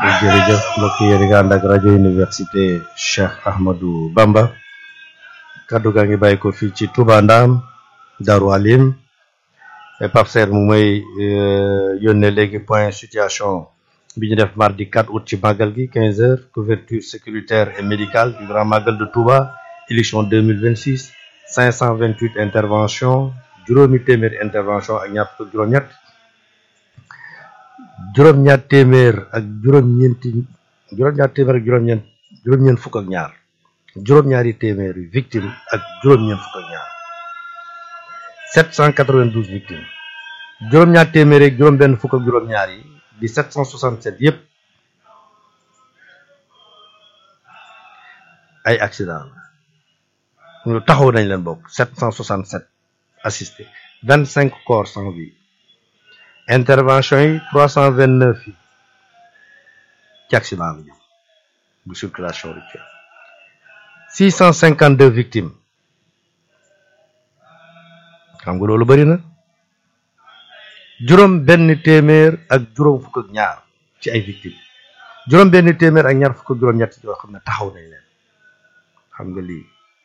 jërëjëf mbokk yi yéen a ngi ànd ak rajo université Cheikh Ahmadou Bamba kaddu gaa ngi bàyyi ko fii ci Touba Ndam Darou Alim Pape Serre mu may yónnee léegi point situation bi ñu def mardi 4 août ci màggal gi 15 heures couverture sécuritaire et médicale du grand magal de Touba élection 2026 528 intervention juróomi téeméer intervention ak ñaar fukk juróom-ñett juróom-ñaar téeméer ak juróom-ñeenti juróom-ñaar téeméer ak juróom-ñeent juróom-ñeent fukk ak ñaar juróom-ñaari téeméer yu victime ak juróom-ñeent fukk ak ñaar 792 victimes juróom-ñaar téeméer ak juróom-benn fukk ak juróom-ñaar yi di 767 yëpp ay accident la ñu taxaw nañ leen bokk 767 assistés 25 corps sans vie intervention yi 329 yi ci accident bi bu circulation routière 652 victimes xam nga loolu bëri na juróom benn téeméer ak juróom fukk ak ñaar ci ay victimes juróom benn téeméer ak ñaar fukk ak juróom ñett yoo xam ne taxaw nañ leen xam nga lii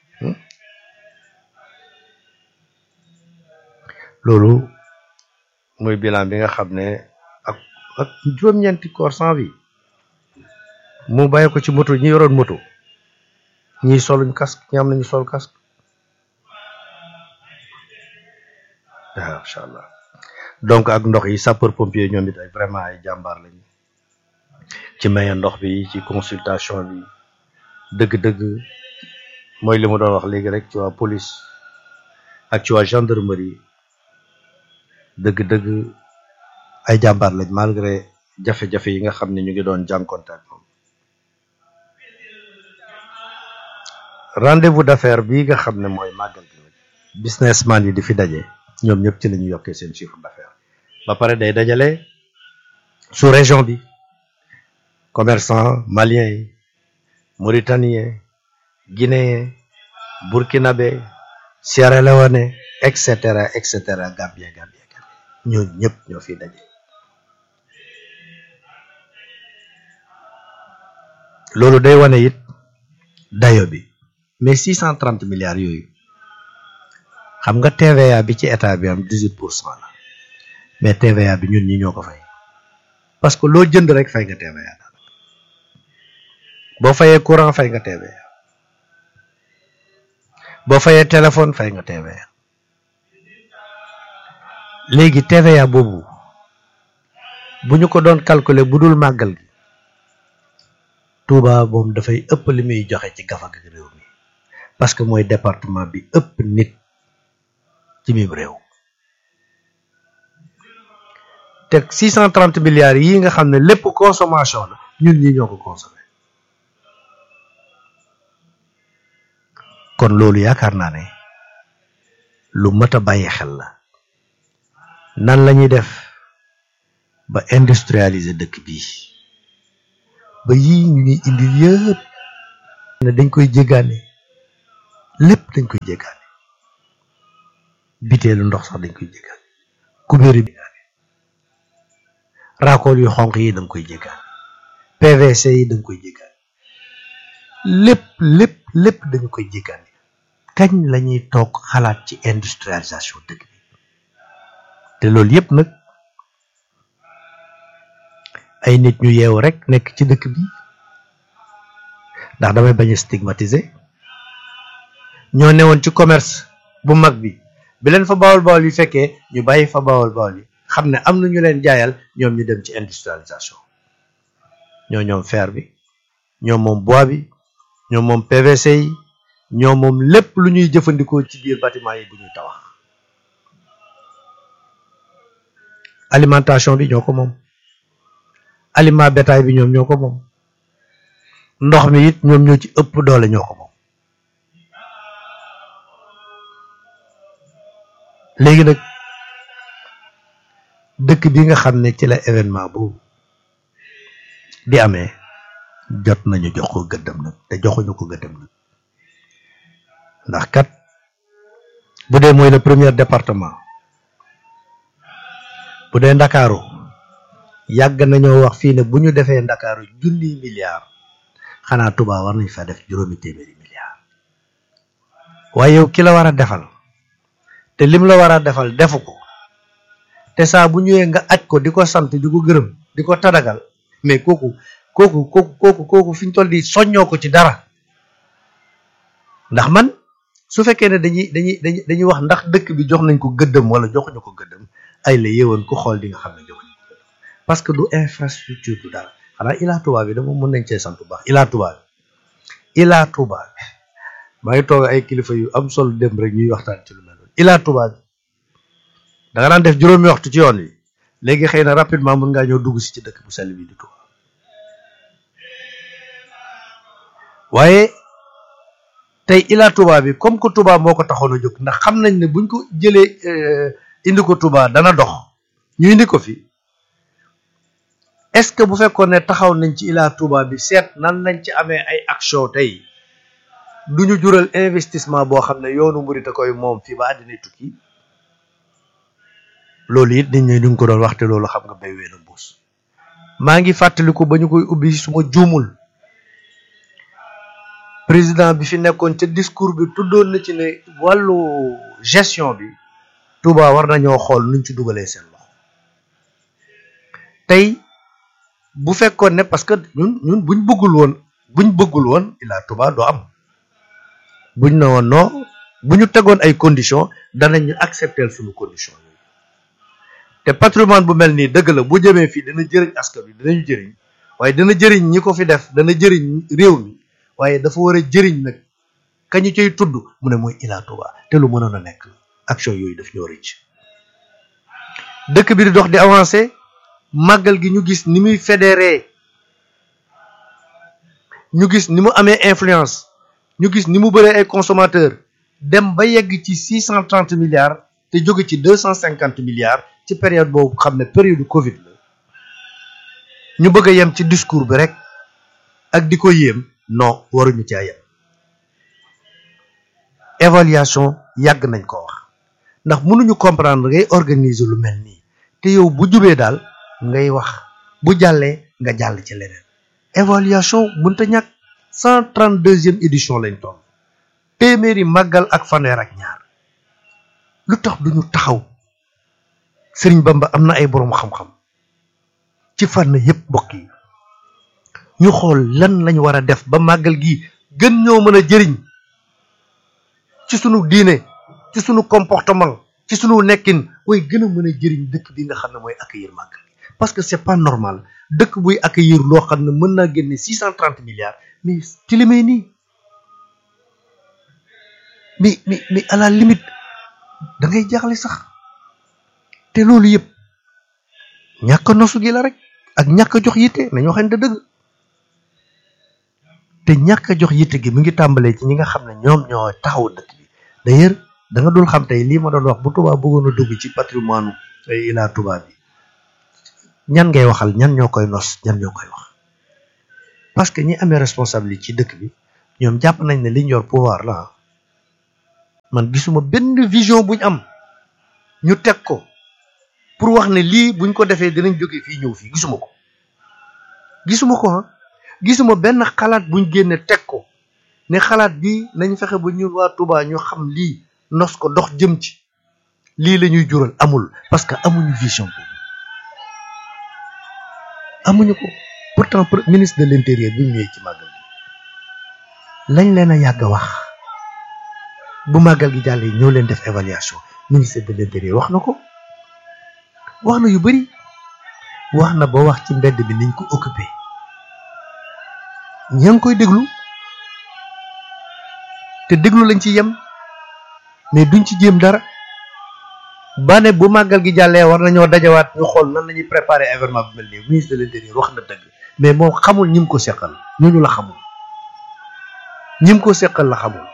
loolu mooy bilan bi nga xam ne ak ak juróom-ñeenti corps sans vie mu bàyyi ko ci moto ñi yoroon moto ñii soluñ casque ñi am nañu sol casque waaw incha allah donc ak ndox yi sapeur pompier ñoom it ay vraiment ay jàmbaar lañu ci maye ndox bi ci consultation bi dëgg-dëgg mooy li mu doon wax léegi rek ci waa police ak ci waa gendarmerie dëgg-dëgg ay jàmbaar lañ malgré jafe-jafe yi nga xam ne ñu ngi doon jànkonte ak moom rendez-vous d'affaires bii nga xam ne mooy màggal gi nag businessman yi di fi daje ñoom ñëpp ci la ñu yokkee seen chiffre d'affaires ba pare day dajale sous région bi commerçant malien yi mauritanien guinéen burkinabé Sierra Leone et cetera et cetera Gambie Gambie ñooñu ñëpp ñoo fi daje loolu day wane it dayo bi mais six cent trente milliards yooyu xam nga TVA bi ci état bi am dix huit pour cent la mais TVA bi ñun ñi ñoo ko fay parce que loo jënd rek fay nga TVA boo fayee courant fay nga TVA boo fayee téléphone fay nga TVA léegi TVA boobu bu ñu ko doon calculer bu dul màggal gi Touba moom dafay ëpp li muy joxe ci gafa gi réew mi parce que mooy département bi ëpp nit ci mim réew te 630 milliards yi nga xam ne lépp consommation la ñun ñi ñoo ko consommé kon loolu yaakaar naa ne lu mat a bàyyi xel la nan la ñuy def ba industrialiser dëkk bi ba yii ñu ñuy indi yëpp ne dañ koy jéggaane lépp dañ koy jéggaane biteelu ndox sax dañ koy jéggaane kubéeri bi raakool yu xonq yi danga koy jéggaane PVC yi danga koy jéggaane lépp lépp lépp dañu koy jéggaane kañ la ñuy toog xalaat ci industrialisation dëkk bi te loolu yëpp nag ay nit ñu yeewu rek nekk ci dëkk bi ndax damay bañ a stigmatiser ñoo newoon ci commerce bu mag bi bi leen fa bawol bawol yi fekkee ñu bàyyi fa bawol bawol yi xam ne am na ñu leen jaayal ñoom ñu dem ci industrialisation ñoo ñoom fer bi ñoo moom bois bi ñoo moom PVC yi ñoo moom lépp lu ñuy jëfandikoo ci biir bâtiment yi bu ñuy tabax alimentation bi ñoo ko moom aliment bétail bi ñoom ñoo ko moom ndox mi it ñoom ñoo ci ëpp doole ñoo ko moom léegi nag dëkk bi nga xam ne ci la événement boobu di amee jot nañu jox ko gëddam nag te joxuñu ko gëddam nag ndax kat bu dee mooy le premier département bu dee ndakaaru yàgg nañoo wax fii ne bu ñu defee ndakaaru junniy milliards xanaa Touba war nañ fa def juróomi téeméeri milliards waaye yow ki la war a defal te lim la war a defal defu ko te saa bu ñëwee nga aj ko di ko sant di ko gërëm di ko tadagal mais kooku kooku kooku kooku kooku fi ñu toll di soññoo ko ci dara ndax man su fekkee ne dañuy dañuy dañuy dañuy wax ndax dëkk bi jox nañ ko gëddëm wala joxuñu ko gëddëm ay la yéwoon ku xool di nga xam ne joxuñu ko gëddëm parce que du infrastructure du dara xanaa Ila Touba bi dama mën nañ cee sant bu baax Ila Touba bi Ila Touba bi maa ngi toog ay kilifa yu am solo dem rek ñuy waxtaan ci lu mel noonu Ila Touba bi da nga daan def juróomi waxtu ci yoon wi léegi xëy na rapidement mën ngaa ñëw dugg si ci dëkk bu sell bi di Touba waaye tey Ila Touba bi comme que Touba moo ko taxoon a jóg ndax xam nañ ne buñ ko jëlee indi ko Touba dana dox ñu indi ko fi est-ce que bu fekkoon ne taxaw nañ ci Ila Touba bi seet nan lañ ci amee ay action tey du ñu jural investissement boo xam ne yoonu murit a koy moom fii ba àddina tukki loolu it nit ñi ñu ngi ko doon waxte loolu xam nga bay wee na mbuus maa ngi fàttaliku ba ñu koy ubbi suma juumul président bi fi nekkoon ca discours bi tuddoon na ci ne wàllu gestion bi Touba war nañoo xool nuñ ci dugalee seen loxo tey bu fekkoon ne parce que ñun ñun buñ bëggul woon buñ bëggul woon Ila Touba doo am buñ ne woon non bu ñu tegoon ay conditions danañ ñu accepter suñu condition yooyu te patrimoine bu mel nii dëgg la bu jëmee fii dana jëriñ askan wi danañu jëriñ waaye dana jëriñ ñi ko fi def dana jëriñ réew mi waaye dafa war a jëriñ nag kañu cay tudd mu ne mooy Ila Touba te lu mënoon a nekk action yooyu daf ñoo rëcc dëkk bi di dox di avancer màggal gi ñu gis ni muy fédéré ñu gis ni mu amee influence ñu gis ni mu bëree ay consommateur dem ba yegg ci six cent trente milliards te jóge ci deux cent cinquante milliards ci période boobu xam ne période Covid la ñu bëgg a yem ci discours bi rek ak di ko yéem non waruñu caa yem évaluation yàgg nañ ko wax ndax mënuñu comprendre ngay organiser lu mel nii te yow bu jubee daal ngay wax bu jàllee nga jàll ci leneen évaluation mënta ñàkk cent trente deuxième édition lañ toll téeméeri màggal ak fanweer ak ñaar lu tax duñu taxaw Sëriñ Bamba am na ay boroom xam-xam ci fànn yépp mbokk yi ñu xool lan lañ war a def ba màggal gi gën ñoo mën a jëriñ ci sunu diine ci sunu comportement ci sunu nekkin way gën a mën a jëriñ dëkk bi nga xam ne mooy accueillir màggal gi parce que c'est pas normal dëkk buy accueillir loo xam ne mën naa génne six cent trente milliards mais ci li may nii mais mais mais à la limite da ngay jaaxle sax te loolu yëpp ñàkk nosu gi la rek ak ñàkk jox yitte nañoo xam ne dëgg te ñàkk a jox yitte gi mi ngi tàmbalee ci ñi nga xam ne ñoom ñoo taxaw dëkk bi d'ailleurs da nga dul xam tey lii ma doon wax bu Touba bëggoon a dugg ci patrimoine ay Ila Touba bi ñan ngay waxal ñan ñoo koy nos ñan ñoo koy wax parce que ñi amee responsabilité ci dëkk bi ñoom jàpp nañ ne liñ yor pouvoir la man gisuma benn vision buñ am ñu teg ko pour wax ne lii buñ ko defee dinañ jóge fii ñëw fii gisuma ko gisuma ko ah gisuma benn xalaat buñ génne teg ko ne xalaat bi nañ fexe ba ñun waa Touba ñu xam lii nos ko dox jëm ci lii la ñuy jural amul parce que amuñu vision boobu amuñu ko pourtant ministre de l'intérieur bi ñu ñëwee ci màggal gi lañ leen a yàgg a wax bu màggal gi jàllee ñoo leen def évaluation ministre de l'intérieur wax na ko wax na yu bari wax na ba wax ci mbedd bi niñ ko occupé ña ngi koy déglu te déglu lañ ci yem mais duñ ci jéem dara ba ne bu màggal gi jàllee war nañoo dajawaat ñu xool nan la ñuy préparer événement bi mel nii ministre de l'intérieur wax na dëgg mais moom xamul ñim ko seqal ñooñu la xamul ñim ko seqal la xamul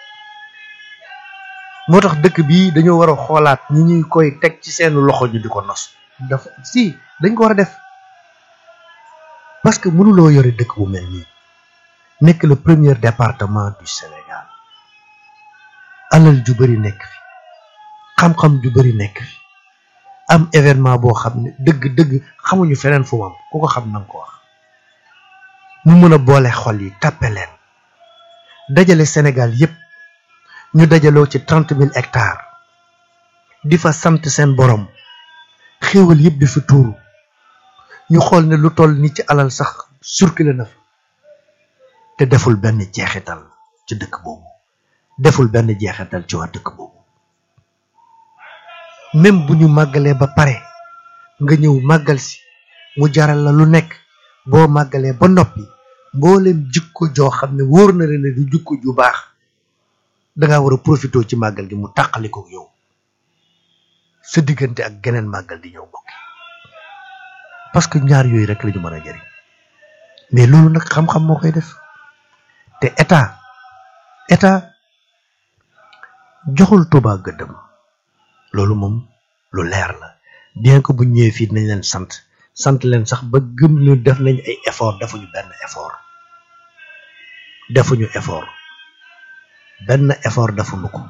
moo tax dëkk bii dañoo war a xoolaat ñi ñuy koy teg ci seen loxo ñu di ko nos dafa si dañ ko war a def parce que mënuloo yore dëkk bu mel nii nekk le premier département du Sénégal alal ju bari nekk fi xam-xam ju bari nekk fi am événement boo xam ne dëgg-dëgg xamuñu feneen fu mu am ku ko xam nanga ko wax mu mën a boole xol yi tàppe leen dajale Sénégal yépp ñu dajaloo ci trente mille hectares di fa sant seen borom xéewal yépp di fi tuuru ñu xool ne lu toll ni ci alal sax circulé na fa te deful benn jeexital ci dëkk boobu deful benn jeexital ci waa dëkk boobu même bu ñu màggalee ba pare nga ñëw màggal si mu jaral la lu nekk boo màggalee ba noppi mboolem jikko joo xam ne wóor na leen ne du jikko ju baax danga war a profité ci màggal gi mu tàqali ko yow sa diggante ak geneen màggal di ñëw bokki parce que ñaar yooyu rek la ñu mën a jëriñ mais loolu nag xam-xam moo koy def te état état joxul Touba gëddëm loolu moom lu leer la bien que bu ñëwee fii nañ leen sant sant leen sax ba gëm ñu def nañ ay effort defuñu benn effort defuñu effort benn effort defuñu ko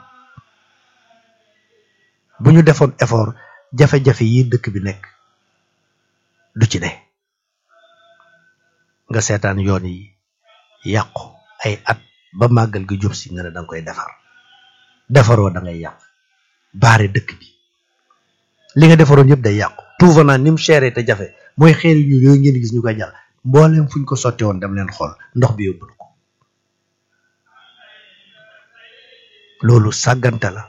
bu ñu defoon effort jafe-jafe yi dëkk bi nekk du ci ne nga seetaan yoon yi yàqu ay at ba màggal gi jub si nga ne danga koy defar defaroo da ngay yàq baare dëkk bi li nga defaroon yëpp day yàqu tout venant ni mu chéré te jafe mooy xeer yu yooyu ngeen gis ñu koy jàll mbooleem fuñ ko sotti woon dem leen xool ndox bi yóbbu ko loolu sàggante la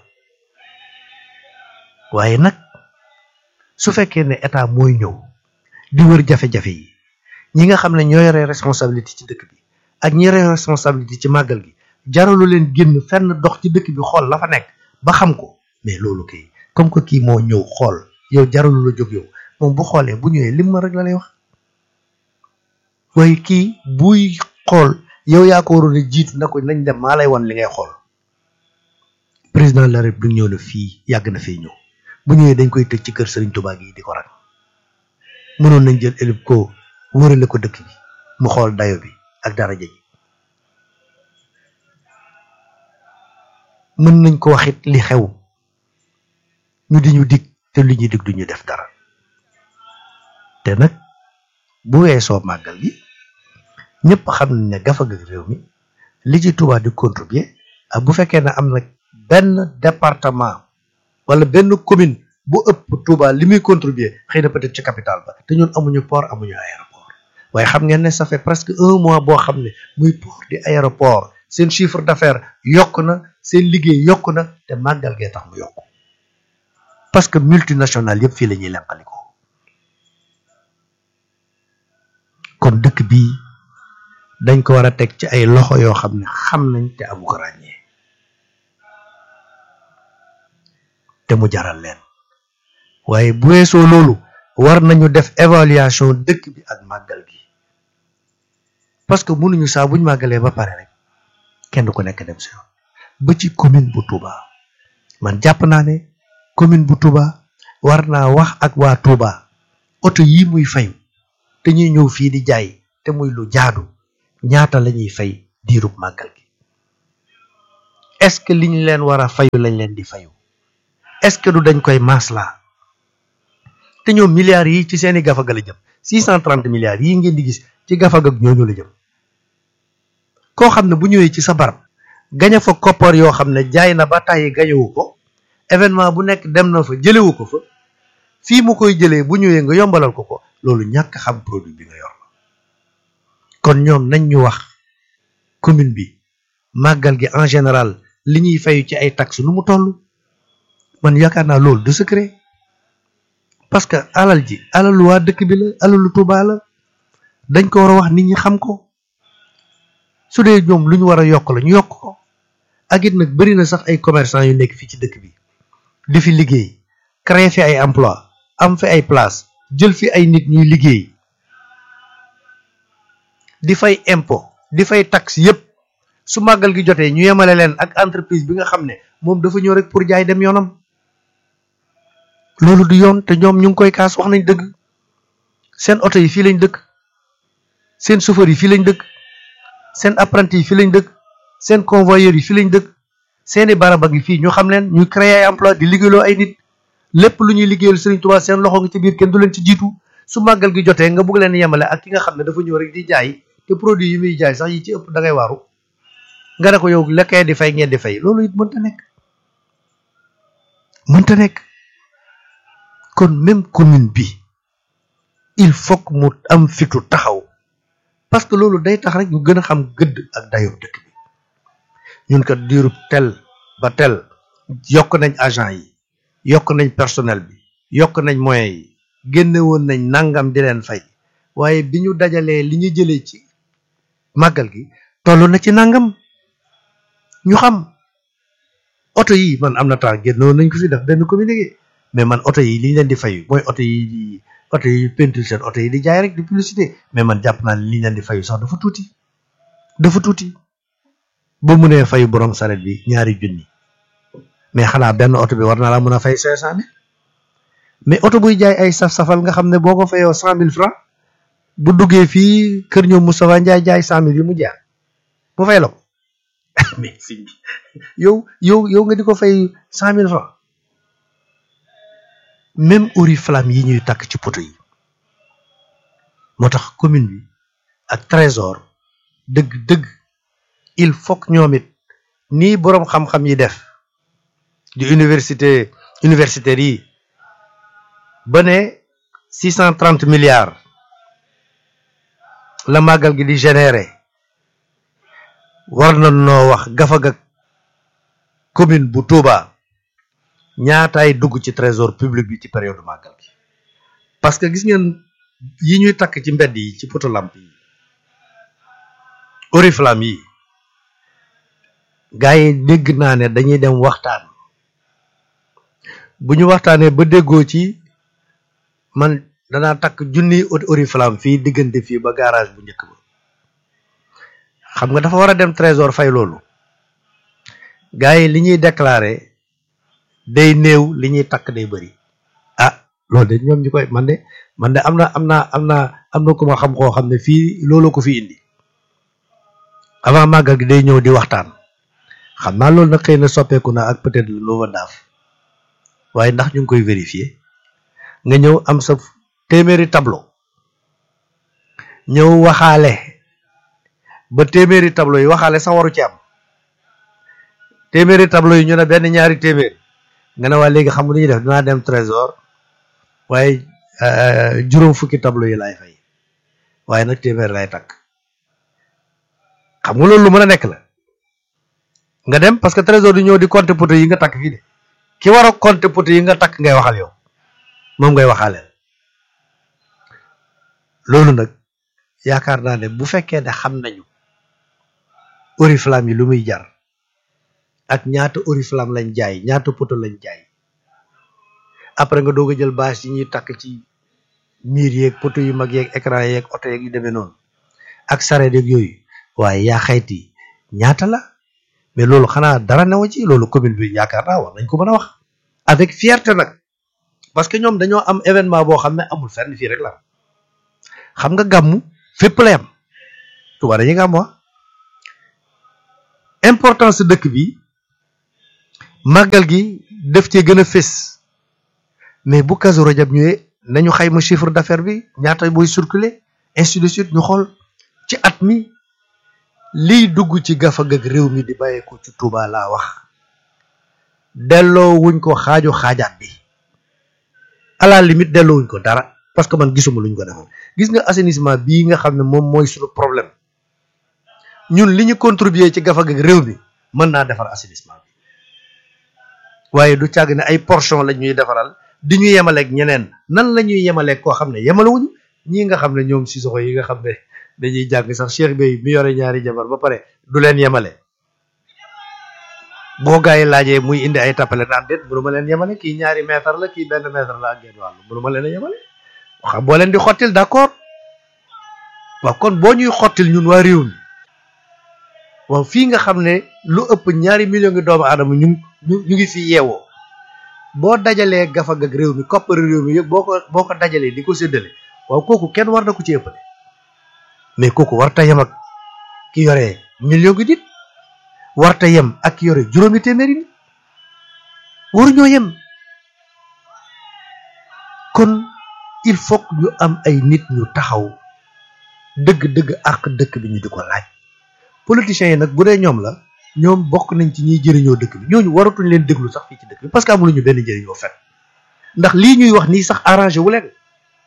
waaye nag su fekkee ne état mooy ñëw di wër jafe-jafe yi ñi nga xam ne ñoo yore responsabilité ci dëkk bi ak ñi yore responsabilité ci màggal gi jaralu leen génn fenn dox ci dëkk bi xool la fa nekk ba xam ko mais loolu kay comme que kii moo ñëw xool yow jaralu la jóg yow moom bu xoolee bu ñëwee lim ma rek la lay wax waaye kii buy xool yow yaa ko waroon a jiitu na ko nañ dem maa lay wan li ngay xool président de la république ñëw na fii yàgg na fee ñëw bu ñëwee dañ koy tëj ci kër Serigne Touba gi di ko rak mënoon nañ jël élib ko wërale ko dëkk bi mu xool dayo bi ak daraja ji mën nañ ko waxit li xew ñu di ñu dig te li ñuy dig du ñu def dara te nag bu weesoo màggal gi ñëpp xam nañ ne gafaga réew mi li ci Touba di contribuer ak bu fekkee ne am na benn département wala benn commune bu ëpp Touba li muy contribuer xëy na peut-être ci capitale ba te ñun amuñu port amuñu aéroport waaye xam ngeen ne ça fait presque un mois boo xam ne muy port di aéroport seen chiffre d'affaires yokk na seen liggéey yokk na te màggal gee tax mu yokk parce que multinationale yëpp fii la ñuy lenqalikoo kon dëkk bii dañ ko war a teg ci ay loxo yoo xam ne xam nañ te amu ko ràññee te mu jaral leen waaye bu weesoo loolu war nañu def évaluation dëkk bi ak màggal gi parce que mënuñu saa buñ màggalee ba pare rek kenn ku nekk dem si yoon ba ci commune bu Touba man jàpp naa ne commune bu Touba war naa wax ak waa Touba oto yi muy fayu te ñuy ñëw fii di jaay te muy lu jaadu ñaata la ñuy fay diirub màggal gi est-ce que liñ leen war a fayu lañ leen di fayu est-ce que du dañ koy maslaa te ñoom milliards yi ci seeni gafaga la jëm six cent trente milliards yi ngeen di gis ci gafaga ak ñooñu la jëm koo xam ne bu ñëwee ci sa barab gaña fa koppar yoo xam ne jaay na ba tàyyi gañewu ko événement bu nekk dem na fa jëlewu ko fa fii mu koy jëlee bu ñëwee nga yombalal ko ko loolu ñàkk xam produit bi nga yor la kon ñoom nañ ñu wax commune bi màggal gi en général li ñuy fayu ci ay taxes nu mu toll man yaakaar naa loolu du secret parce que alal ji alalu waa dëkk bi la alalu Touba la dañ ko war a wax nit ñi xam ko su dee ñoom lu ñu war a yokk la ñu yokk ko ak it nag bari na sax ay commerçant yu nekk fii ci dëkk bi di fi liggéey créer fi ay emploi am fi ay place jël fi ay nit ñuy liggéey di fay impôt di fay taxe yépp su màggal gi jotee ñu yemale leen ak entreprise bi nga xam ne moom dafa ñëw rek pour jaay dem yoonam loolu du yoon te ñoom ñu ngi koy kaas wax nañ dëgg seen oto yi fii lañ dëkk seen chauffeur yi fii lañ dëkk seen apprenti yi fii lañ dëkk seen convoyeur yi fii lañ dëkk seeni barabag yi fii ñu xam leen ñu créer ay emploi di liggéeyloo ay nit lépp lu ñuy liggéeyal Serigne Touba seen loxo nga ci biir kenn du leen ci jiitu su màggal gi jotee nga bugg leen yemale ak ki nga xam ne dafa ñëw rek di jaay te produit yi muy jaay sax yi ci ëpp da ngay waaru nga ne ko yow lekkee di fay ngeen di fay loolu it mënta nekk mënta nekk kon même commune bi il faut que mu am fitu taxaw parce que loolu day tax rek ñu gën a xam gëdd ak dayob dëkk bi ñun kat diirub tel ba tel yokk nañ agent yi yokk nañ personnel bi yokk nañ moyens yi génne woon nañ nangam di leen fay waaye bi ñu dajalee li ñu jëlee ci màggal gi toll na ci nangam ñu xam oto yi man am na temps génn woon nañ ko fi def benn communiqué mais man oto yi li ñu leen di fayu mooy oto yi di oto yi peinture seen oto yi di jaay rek di publicité mais man jàpp naa ne li ñu leen di fayu sax dafa tuuti dafa tuuti ba mu nee fayu borom saret bi ñaari junni mais xanaa benn oto bi war na laa mën a fay cinq cent mille mais oto buy jaay ay saf-safal nga xam ne boo ko fayoo cent mille francs bu duggee fii kër ñoom Moustapha Ndiaye jaay cent mille yi mu jaar mu fay la ko mais si yow yow yow nga di ko fay cent mille francs même oriflamme yi ñuy takk ci poto yi moo tax commune bi ak trésor dëgg dëgg il faut que ñoom it nii boroom xam-xam yi def di université universitaires yi ba ne six cent trente milliards la màggal gi di générer war na noo wax gafaga commune bu Touba ñaataay dugg ci trésor public bi ci période màggal gi parce que gis ngeen yi ñuy takk ci mbedd yi ci poto lamp yi oriflamme yi gars yi dégg naa ne dañuy dem waxtaan bu ñu waxtaanee ba déggoo ci man danaa takk junniy oriflamme fii diggante fii ba garage bu njëkk ba xam nga dafa war a dem trésor fay loolu gars yi li ñuy déclarer day néew li ñuy takk day bëri ah loolu de ñoom ñu koy man de man de am na am na am na am na ku ma xam koo xam ne fii loolu ko fi indi avant màggal gi day ñëw di waxtaan xam naa loolu nag xëy na soppeeku na ak peut-être loo ma daaf waaye ndax ñu ngi koy vérifier nga ñëw am sa téeméeri tableau ñëw waxaale ba téeméeri tableau yi waxaale sax waru ci am téeméeri tableau yi ñu ne benn ñaari téeméer nga ne waa léegi xam nga lu ñuy def dinaa dem trésor waaye juróom fukki tableau yi laay fay waaye nag téeméer lay takk xam nga loolu lu mën a nekk la nga dem parce que trésor du ñëw di compter poto yi nga takk fii de ki war a compter poto yi nga takk ngay waxal yow moom ngay waxaaleel loolu nag yaakaar naa ne bu fekkee ne xam nañu oriflamme yi lu muy jar ak ñaata oriflamme lañ jaay ñaata poto lañ jaay après nga doog a jël bâche yi ñuy takk ci miir yeeg poto yu mag yeeg écran yeeg oto yeeg yu demee noonu ak sareet yeeg yooyu waaye yaa xayti ñaata la mais loolu xanaa dara newa ci loolu commune bi yaakaar naa war nañ ko mën a wax avec fierté nag parce que ñoom dañoo am événement boo xam ne amul fenn fii rek la xam nga gàmmu fépp la yam Tuubaa dañuy gàmmu wa importance dëkk bi màggal gi def cee gën a fés mais bu Kazu Rajab ñëwee nañu xayma chiffre d'affaires bi ñaata booy circuler ainsi de suite ñu xool ci at mi liy dugg ci gafag ak réew mi di bàyyeeko ci Touba laa wax delloo wuñ ko xaaju xaajaat bi à la limite delloo wuñ ko dara parce que man gisuma luñ ko defal gis nga assainissement bii nga xam ne moom mooy suñu problème ñun li ñu contribuer ci gafag ak réew mi mën naa defar assainissement bi waaye du càgg ne ay portion la ñuy defaral di ñu yemaleeg ñeneen nan la ñuy yemaleeg koo xam ne yemalewuñu ñii nga xam ne ñoom si soxo yi nga xam ne dañuy jàng sax Cheikh Bey mi yore ñaari jabar ba pare du leen yemale boo gaa yi laajee muy indi ay tappale naan déet mënu ma leen yemale kii ñaari mètre la kii benn mètre la ak genn wàll mënu ma leen a yemale xam boo leen di xottil d'accord waaw kon boo ñuy xottil ñun waa réew mi waaw fii nga xam ne lu ëpp ñaari million ngi doomu aadama ñu ñu ngi fi yeewoo boo dajalee gafag ak réew mi koppari réew mi yëpp boo ko boo ko dajalee di ko séddale waaw kooku kenn war na ko ci ëppale mais kooku warta yem ak ki yore million gi nit warta yem ak ki yore juróomi téeméeri nit waruñoo yem kon il faut que ñu am ay nit ñu taxaw dëgg-dëgg ak dëkk bi ñu di ko laaj politiciens yi nag bu dee ñoom la ñoom bokk nañ ci ñiy jëriñoo dëkk bi ñooñu waratuñ leen déglu sax fii ci dëkk bi parce que amuluñu benn njëriñoo fet ndax lii ñuy wax nii sax arrangé wu leen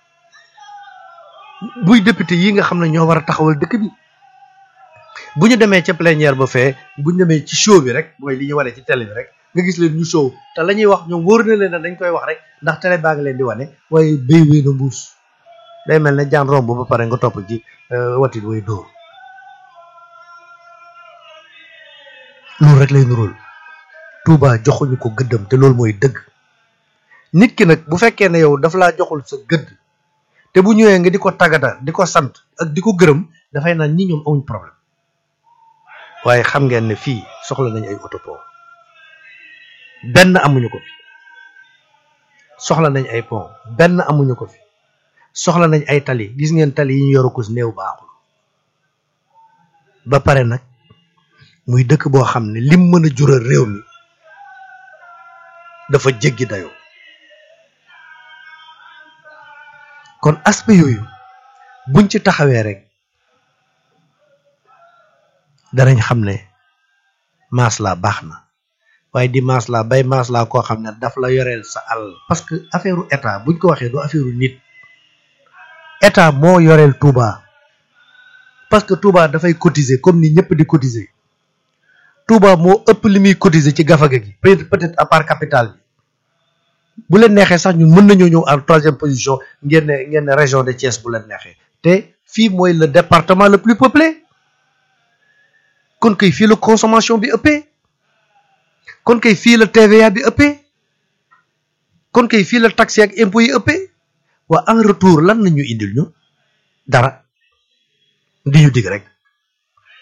buy député yi nga xam ne ñoo war a taxawal dëkk bi bu ñu demee ca plénière ba fee bu ñu demee ci show bi rek mooy li ñu wane ci télé bi rek nga gis leen ñu show te la ñuy wax ñoom wóor na leen ne dañ koy wax rek ndax télé baa ngi leen di wane waaye béy wéy na mbuus day mel ne jaan romb ba pare nga topp ci watit way dóor loolu rek lay nuróol Touba joxuñu ko gëddam te loolu mooy dëgg nit ki nag bu fekkee ne yow daf laa joxul sa gëdd te bu ñëwee nga di ko tagata di ko sant ak di ko gërëm dafay naan ñi ñoom amuñ problème waaye xam ngeen ne fii soxla nañ ay autopont benn amuñu ko fi soxla nañ ay pont benn amuñu ko fi soxla nañ ay tali gis ngeen tali yi ñu yoru ko néew baaxul ba pare nag muy dëkk boo xam ne lim mën a jural réew mi dafa jéggi dayoo kon aspect yooyu buñ ci taxawee rek danañ xam ne maslaa baax na waaye di maslaa bay maslaa koo xam ne daf la yoreel sa àll parce que affaire état buñ ko waxee du affaire nit état moo yoreel Touba parce que Touba dafay cotiser comme ni ñëpp di cotiser Touba moo ëpp li muy cotiser ci gafaga gi peut-être à part capital bi bu leen neexee sax ñun mën nañoo ñëw en troisième position ngeen ne ngeen ne région de Thiès bu leen neexee te fii mooy le département le plus peuplé kon kay fii la consommation bi ëppee kon kay fii la TVA bi ëppee kon kay fii la taxe ak impôts yi ëppee waa en retour lan la ñu indil ñu dara di ñu dig rek